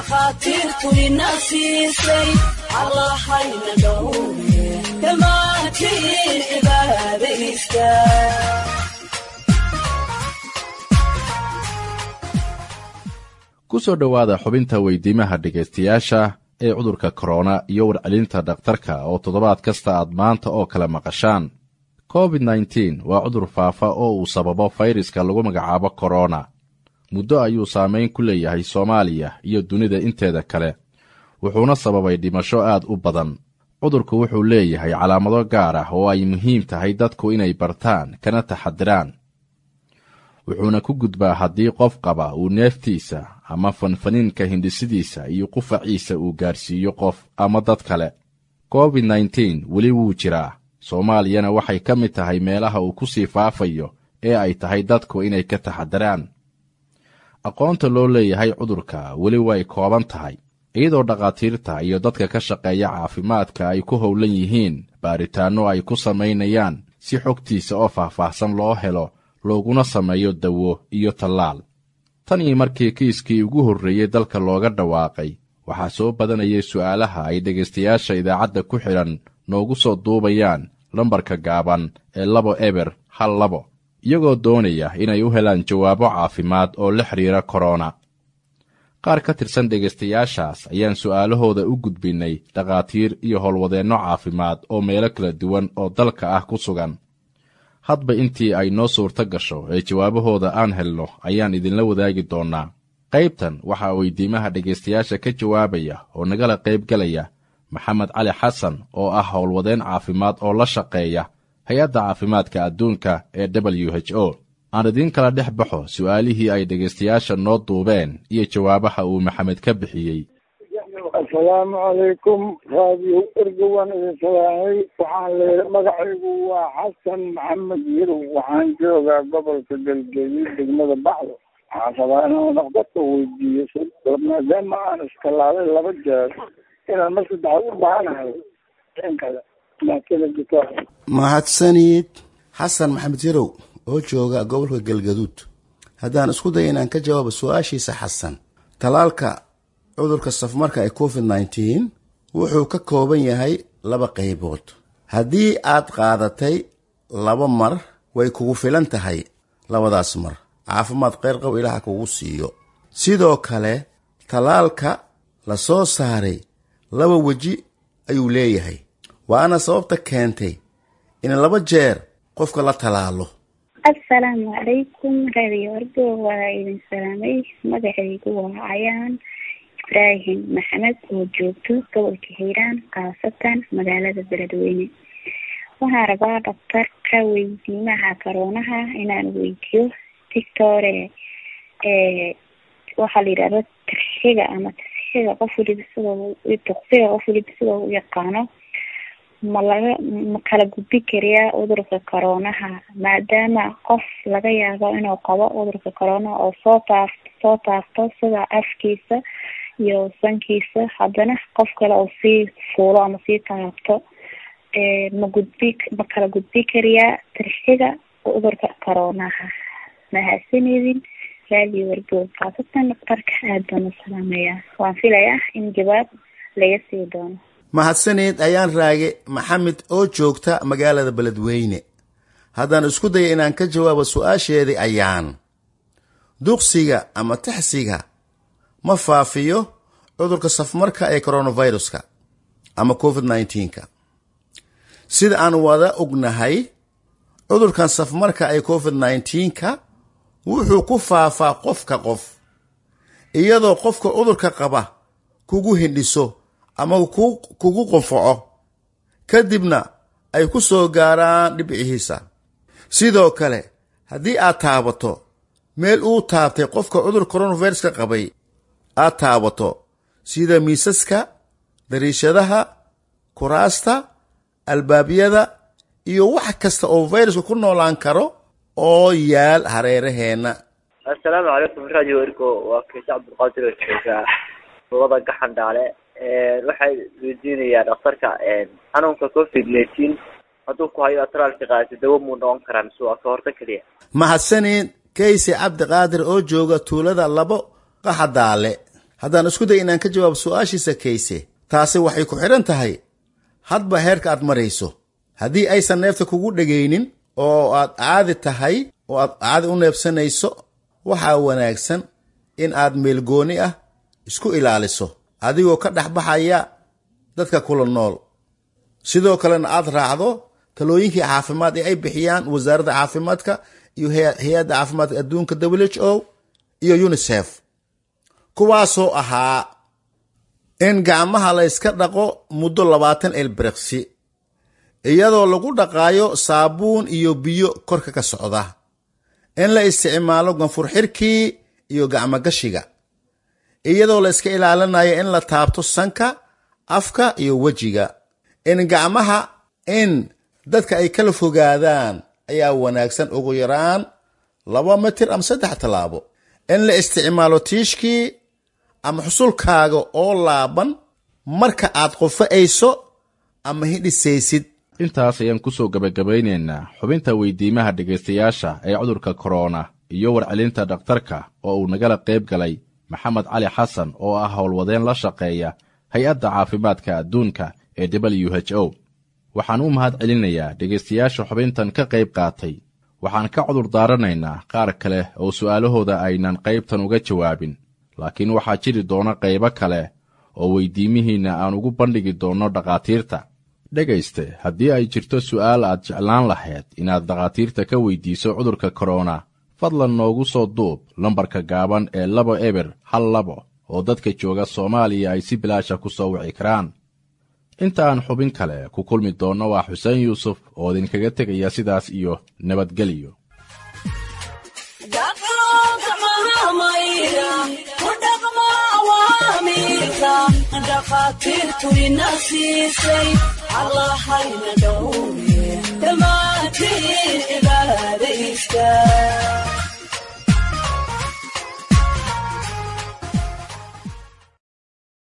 dhakhaatiirtu ina siisay allahayna dhowre dhammaantiin cibaadaysta ku soo dhowaada xubinta weydiimaha dhegaystayaasha ee cudurka korona iyo warcelinta dhakhtarka oo toddobaad kasta aad maanta oo kale maqashaan covid nteen waa cudur faafa oo uu sababo fayraska lagu magacaabo korona muddo ayuu saamayn ku leeyahay soomaaliya iyo dunida inteeda kale wuxuuna sababay dhimasho aad u badan cudurku wuxuu leeyahay calaamado gaar ah oo ay muhiim tahay dadku inay bartaan kana taxadiraan wuxuuna ku gudbaa haddii qof qaba uu neeftiisa ama fanfaniinka hindhisidiisa iyo qufaciisa uu gaarsiiyo qof ama dad kale covid nteen weli wuu jiraa soomaaliyana waxay ka mid tahay meelaha uu ku sii faafayo ee ay tahay dadku inay ka taxadiraan aqoonta loo leeyahay cudurka weli way kooban tahay iyadoo dhakhaatiirta iyo dadka ka shaqeeya caafimaadka ay ku howlan yihiin baaritaanno ay ku samaynayaan si xogtiisa oo faahfaahsan loo helo looguna sameeyo dawo iyo tallaal tan iyo markii kiiskii ugu horreeyey dalka looga dhawaaqay waxaa soo badanayay su'aalaha ay dhegaystayaasha idaacadda ku xidhan noogu soo duubayaan lambarka gaaban ee labo eber hal labo iyagoo doonaya inay u helaan jawaabo caafimaad oo la xidhiira korona qaar ka tirsan dhegaystayaashaas ayaan su'aalahooda u gudbinnay dhakhaatiir iyo howlwadeenno caafimaad oo meelo kala duwan oo dalka ah ku sugan hadba intii ay noo suurto gasho ee jawaabahooda aan helno ayaan idinla wadaagi doonnaa qaybtan waxaa weydiimaha dhegaystayaasha ka jawaabaya oo nagala qaybgalaya maxamed cali xasan oo ah howlwadeen caafimaad oo la shaqeeya hay-adda caafimaadka adduunka ee w h o aan idiin kala dhex baxo su'aalihii ay dhegaystayaasha noo duubeen iyo jawaabaha uu maxamed ka bixiyey assalaamu calaykum raadiyo erga waan idin salaamay waxaan leeyahay magacaygu waa xasan maxamed yirow waxaan joogaa gobolka galgaduud degmada bacdo waxaan rabaa inaan dhaqdadka weydiiyo maadaama aan iskalaabay laba jeer inaan mar saddexaad u baahanahay inkale maakada jito mahadsanid xasan maxamed yirow oo jooga gobolka galgaduud haddaan isku daya inaan ka jawaabo su-aashiisa xasan talaalka cudurka safmarka ee covid nteen wuxuu ka kooban yahay laba qaybood haddii aad qaadatay laba mar way kugu filan tahay labadaas mar caafimaad keyrqow ilaaha kugu siiyo sidoo kale talaalka la soo saaray laba weji ayuu leeyahay waana sababta keentay in laba jeer qofka la talaalo assalaamu calaykum raadiyo argo waa idin salaamay magacaygu waa cayaan ibraahim maxamed oo joogto gobolka hiiraan khaasatan magaalada beledweyne waxaan rabaa dhaktarka weydiimaha karoonaha inaan weydiyo dictore waxaa la yidhahda tirxiga ama tirxiga qof waliba sidoo duqsiga qof waliba sidoo u yaqaano ma laga ma kala gudbi kariyaa cudurka coroonaha maadaama qof laga yaabo inuu qabo cudurka coroonaha oo soo taaf soo taafto sida afkiisa iyo sankiisa haddana qof kale oo sii fuulo ama sii taabto ma gudbi ma kala gudbi kariyaa tirxiga cudurka coroonaha mahadsanidin raadiyo wargoog khaasatan dhaktarka aad baan u salaameyaa waan filayaa in jawaab laga sii doono mahadsaneed ayaan raage maxamed oo joogta magaalada beledweyne haddaan isku daya inaan ka jawaabo su-aasheedii ayaan duqsiga ama taxsiga ma faafiyo cudurka safmarka ee coronaviruska ama covid nneteen-ka sida aan wada ognahay cudurkan safmarka ee covid nneteen-ka wuxuu ku faafaa qofka qof iyadoo qofka cudurka qaba kugu hindhiso ama kugu qunfaco kadibna ay ku soo gaaraan dhibcihiisa sidoo kale haddii aad taabato meel uu taabtay qofka cudur coronaviruska qabay aad taabato sida miisaska dariishadaha kuraasta albaabyada iyo wax kasta oo viruska ku noolaan karo oo yaal hareeraheenna assalaamu calaykum radio ergo waa keesha cabdulqaadir oo joogaa gobolada gaxandhaale waxay weydiinayaa dhakhtarka xanuunka covid nineteen hadduu ku hayo atraalka qaadata dawo muu noqon karaa mise waa ka horta keliya mahadsaneed kayse cabdiqaadir oo jooga tuulada labo qaxadaale haddaan isku day inaan ka jawaabo su-aashiisa kayse taasi waxay ku xidhan tahay hadba heerka aad marayso haddii aysan neefta kugu dhegaynin oo aad caadi tahay oo aad caadi u neefsanayso waxaa wanaagsan in aad meelgooni ah isku ilaaliso adigoo ka dhex baxaya dadka kula nool sidoo kalena aad raacdo talooyinkii caafimaad ee ay bixiyaan wasaaradda caafimaadka iyo hay-adda caafimaadka adduunka w h o iyo unisef kuwaasoo ahaa in gacmaha la yska dhaqo muddo labaatan elbreksi iyadoo lagu dhaqaayo saabuun iyo biyo korka ka socda in la isticmaalo ganfur xirkii iyo gacmogashiga iyadoo la iska ilaalinayo in la taabto sanka afka iyo wejiga in gacmaha in dadka ay kala fogaadaan ayaa wanaagsan ugu yaraan laba mitir ama saddex tallaabo in la isticmaalo tiishkii ama xusulkaaga oo laaban marka aad qofa'ayso ama hidhisaysid intaas ayaan ku soo gebagabaynaynaa xubinta weydiimaha dhegaystayaasha ee cudurka korona iyo warcelinta dhakhtarka oo uu nagala qayb galay maxamed cali xasan oo ah howlwadeen la shaqeeya hay-adda caafimaadka adduunka ee w h o waxaan u mahad celinayaa dhegaystayaasha xubintan ka qayb qaatay waxaan ka cudur daaranaynaa qaar kale oo su'aalahooda aynan qaybtan uga jawaabin laakiin waxaa jiri doona qaybo kale oo weydiimihiinna aan ugu bandhigi doonno dhakhaatiirta dhegayste haddii ay jirto su'aal aad jeclaan lahayd inaad dhakhaatiirta ka weydiiso cudurka korona fadlan noogu soo duub lambarka gaaban ee labo eber hal labo oo dadka jooga soomaaliya ay si bilaasha ku soo wici karaan inta aan xubin kale ku kulmi doonno waa xuseen yuusuf oo idinkaga tegaya sidaas iyo nabadgelyo dhakhaatiirtu ina siisay allahayna dhowre dhammaantiin